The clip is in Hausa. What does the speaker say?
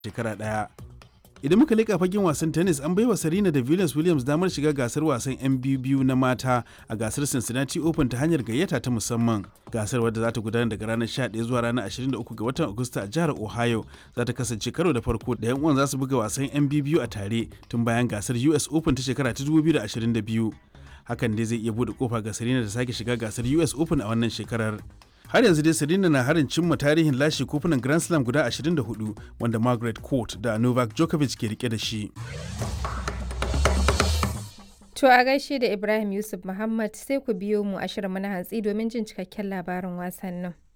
shekara ɗaya. Idan muka leƙa fagen wasan tennis an baiwa Serena da Venus Williams damar shiga gasar wasan 'yan biyu na mata a gasar Cincinnati Open ta hanyar gayyata ta musamman. Gasar wadda za ta gudana daga ranar 11 zuwa ranar 23 ga watan Agusta a jihar Ohio za ta kasance karo da farko da 'yan uwan za su buga wasan 'yan biyu a tare tun bayan gasar US Open ta shekara ta 2022. Hakan dai zai iya bude kofa ga Serena da sake shiga gasar US Open a wannan shekarar. har yanzu dai Serena na harin cimma tarihin lashe kofunan Grand Slam guda 24 wanda Margaret Court da Novak Djokovic ke rike da shi. To a gaishe da Ibrahim Yusuf Muhammad sai ku biyo mu a shirin na hantsi domin jin cikakken labarin wasannin.